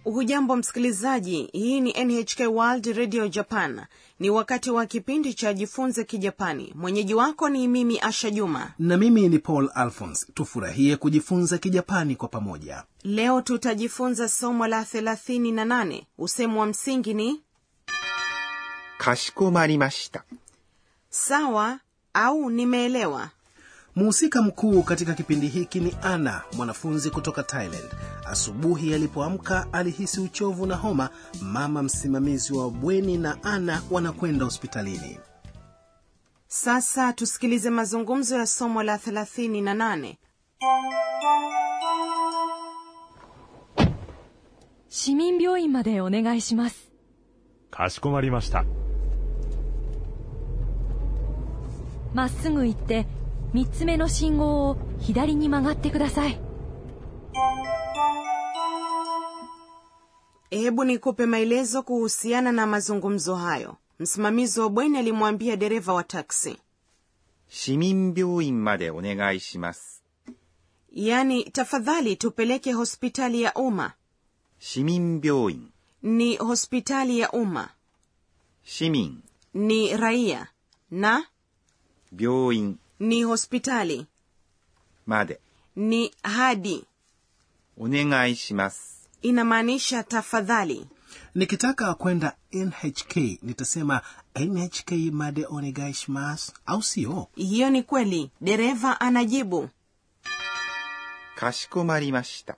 hujambo msikilizaji hii ni nhk world radio japan ni wakati wa kipindi cha jifunze kijapani mwenyeji wako ni mimi asha juma na mimi ni paul alphons tufurahie kujifunza kijapani kwa pamoja leo tutajifunza somo la 38 usemu wa msingi ni かしこまりました。 sawa au nimeelewa mhusika mkuu katika kipindi hiki ni ana mwanafunzi kutoka thailand asubuhi alipoamka alihisi uchovu na homa mama msimamizi wa bweni na ana wanakwenda hospitalini sasa tusikilize mazungumzo ya somo la 38 市民病院までお願いします。 かしこまりました。 まっすぐ行って、三つ目の信号を左に曲がってください。 hebu nikupe maelezo kuhusiana na mazungumzo hayo msimamizi wa bweni alimwambia dereva wa taksi 市民病院までお願いします。 yaani tafadhali tupeleke hospitali ya umma 市民病院。 ni hospitali ya umma 市民、 ni raia na 病院 ni hospitali まで ni hadi お願いします。 inamaanisha tafadhali nikitaka kwenda nhk nitasema nhk made onegaishimas au sio hiyo ni kweli dereva anajibu かしこまりました。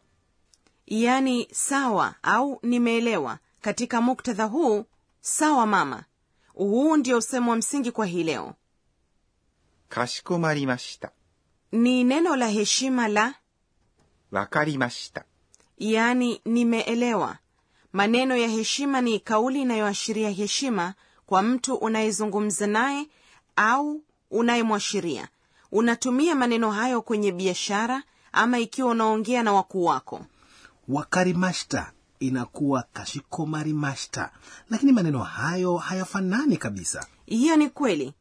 yaani sawa au nimeelewa katika muktadha huu sawa mama huu ndio usemo wa msingi kwa hii leo かしこまりました。 ni neno la heshima la わかりました。 yaani nimeelewa maneno ya heshima ni kauli inayoashiria heshima kwa mtu unayezungumza naye au unayemwashiria unatumia maneno hayo kwenye biashara ama ikiwa unaongea na wakuu wako wakarimashta inakuwa kashikomarimashta lakini maneno hayo hayafanani kabisa hiyo ni kweli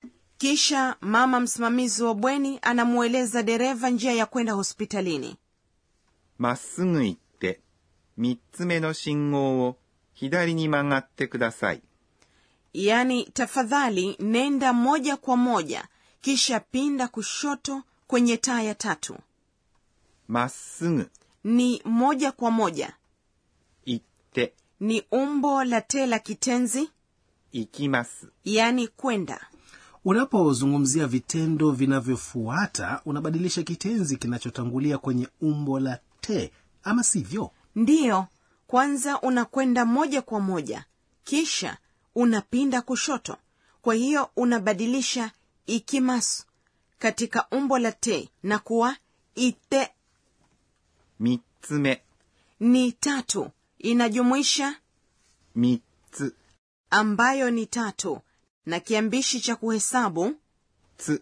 kisha mama msimamizi wa bweni anamweleza dereva njia ya kwenda hospitalini まっすぐ行って、三つ目の信号を左に曲がってください。 yaani tafadhali nenda moja kwa moja kisha pinda kushoto kwenye taa ya tatu まっすぐ ni moja kwa moja 行って、 ni umbo la te la kitenzi 行きます。 yaani kwenda unapozungumzia vitendo vinavyofuata unabadilisha kitenzi kinachotangulia kwenye umbo la te ama sivyo ndiyo kwanza unakwenda moja kwa moja kisha unapinda kushoto kwa hiyo unabadilisha ikimasu katika umbo la te na kuwa ite 三つ目、 ni tatu inajumuisha 三つ、 ambayo ni tatu na kiambishi cha kuhesabu つ、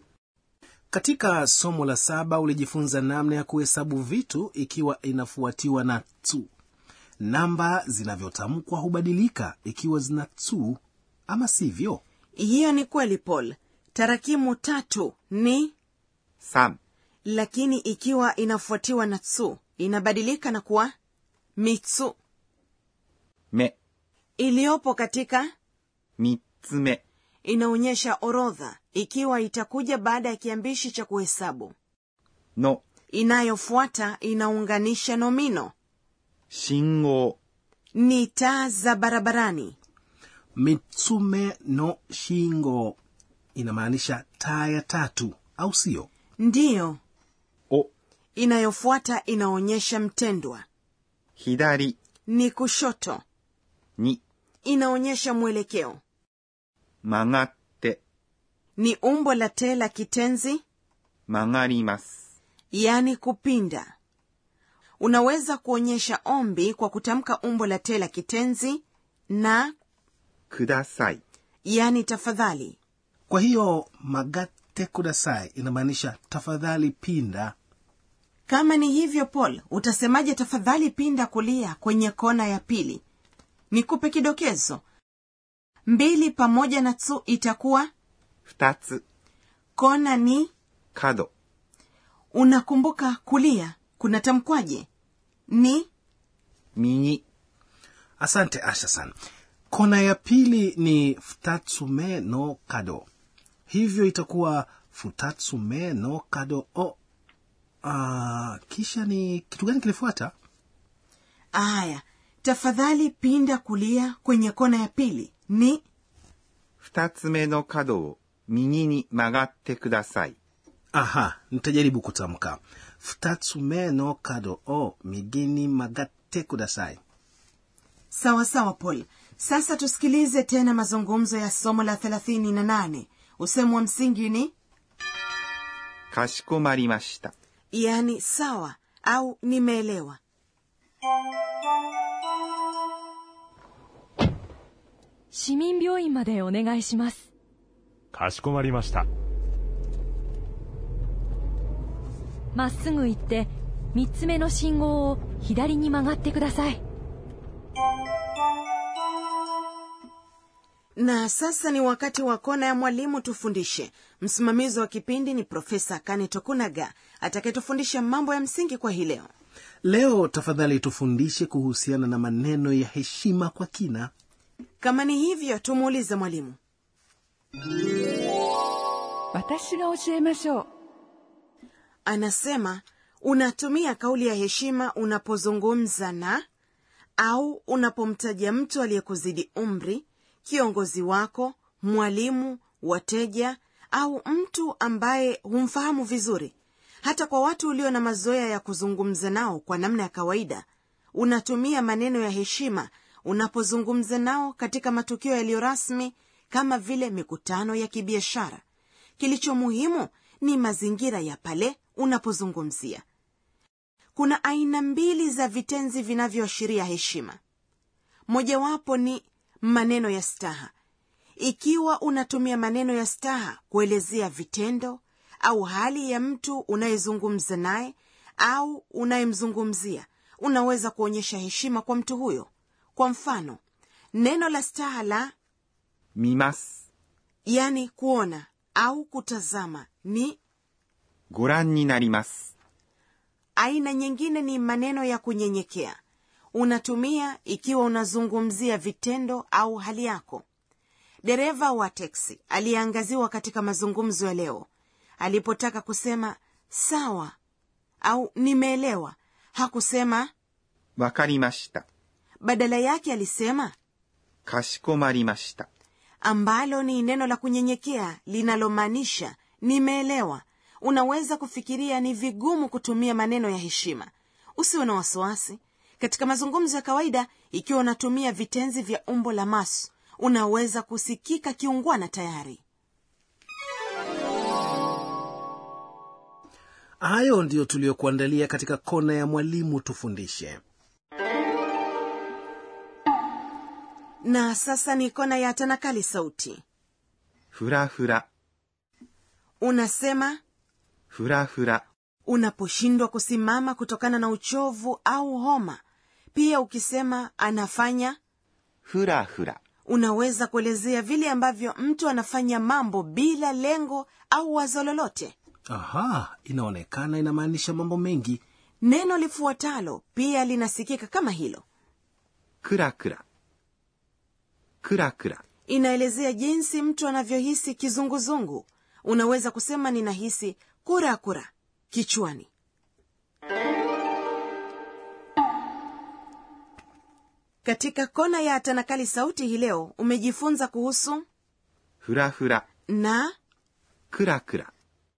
katika somo la saba ulijifunza namna ya kuhesabu vitu ikiwa inafuatiwa na tu namba zinavyotamkwa hubadilika ikiwa zina tu ama sivyo hiyo ni kweli paul tarakimu tatu ni 三、 lakini ikiwa inafuatiwa na tsu inabadilika na kuwa mitsu 目、 iliyopo katika 三つ目、 inaonyesha orodha ikiwa itakuja baada ya kiambishi cha kuhesabu の、 inayofuata inaunganisha nomino 信号、 ni taa za barabarani mitsume no shingo inamaanisha taa ya tatu au sio ndiyo を、 inayofuata inaonyesha mtendwa 左 ni kushoto に inaonyesha mwelekeo 曲がって、 ni umbo la te la kitenzi 曲がります。 yaani kupinda unaweza kuonyesha ombi kwa kutamka umbo la te la kitenzi na ください。 yaani tafadhali kwa hiyo magate kudasai inamaanisha tafadhali pinda kama ni hivyo paul utasemaje tafadhali pinda kulia kwenye kona ya pili nikupe kidokezo mbili pamoja na tsu itakuwa 二つ、 kona ni 角、 unakumbuka kulia kunatamkwaje ni 右、 asante asha-san kona ya pili ni futatsume no kado hivyo itakuwa futatsume no kado o uh, kisha ni kitu gani kilifuata aya tafadhali pinda kulia kwenye kona ya pili ni 二つ目の角を右に曲がってください。 aha nitajaribu kutamka futatsume no kado o migini magate kudasai sawa sawa paul sasa tusikilize tena mazungumzo ya somo la 38 usemu wa msingi ni かしこまりました。 yaani sawa au nimeelewa 市民病院までお願いします。 かしこまりました。 まっすぐ行って、三つ目の信号を左に曲がってください。 na sasa ni wakati wa kona ya mwalimu tufundishe msimamizi wa kipindi ni profesa kane tokunaga atakayetufundisha mambo ya msingi kwa hii leo leo tafadhali tufundishe kuhusiana na maneno ya heshima kwa kina kama ni hivyo tumuulize mwalimu 私が教えましょう anasema unatumia kauli ya heshima unapozungumza na au unapomtaja mtu aliyekuzidi umri kiongozi wako mwalimu wateja au mtu ambaye humfahamu vizuri hata kwa watu ulio na mazoea ya kuzungumza nao kwa namna ya kawaida unatumia maneno ya heshima unapozungumza nao katika matukio yaliyo rasmi kama vile mikutano ya kibiashara kilicho muhimu ni mazingira ya pale unapozungumzia kuna aina mbili za vitenzi vinavyoashiria heshima mojawapo ni maneno ya staha ikiwa unatumia maneno ya staha kuelezea vitendo au hali ya mtu unayezungumza naye au unayemzungumzia unaweza kuonyesha heshima kwa mtu huyo kwa mfano neno la staha la 見ます。 yani kuona au kutazama ni ご覧になります。 aina nyingine ni maneno ya kunyenyekea unatumia ikiwa unazungumzia vitendo au hali yako dereva wa teksi aliyeangaziwa katika mazungumzo ya leo alipotaka kusema sawa au nimeelewa hakusema わかりました。 badala yake alisema かしこまりました。 ambalo ni neno la kunyenyekea linalomaanisha nimeelewa unaweza kufikiria ni vigumu kutumia maneno ya heshima usiwe na wasiwasi katika mazungumzo ya kawaida ikiwa unatumia vitenzi vya umbo la mas unaweza kusikika kiungwana tayari hayo ndiyo tuliyokuandalia katika kona ya mwalimu tufundishe na sasa ni kona ya tanakali sauti ふらふら、 unasema ふらふら、 unaposhindwa kusimama kutokana na uchovu au homa pia ukisema anafanya ふらふら、 unaweza kuelezea vile ambavyo mtu anafanya mambo bila lengo au wazo lolote aha inaonekana inamaanisha mambo mengi neno lifuatalo pia linasikika kama hilo くらくら。くらくら、 inaelezea jinsi mtu anavyohisi kizunguzungu unaweza kusema ninahisi kura kura kichwani katika kona ya tanakali sauti hii leo umejifunza kuhusu ふらふら、 na くらくら。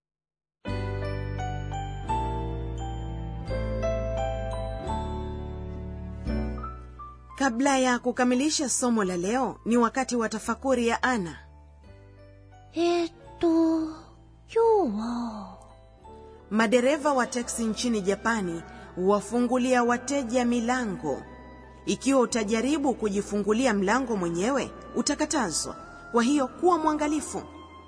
kabla ya kukamilisha somo la leo ni wakati wa tafakuri ya ana えーっと、今日は、 madereva wa teksi nchini japani huwafungulia wateja milango ikiwa utajaribu kujifungulia mlango mwenyewe utakatazwa kwa hiyo kuwa mwangalifu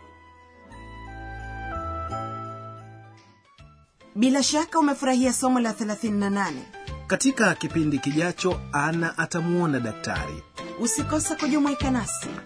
bila shaka umefurahia somo la 38 katika kipindi kijacho ana atamwona daktari usikose kujumuika nasi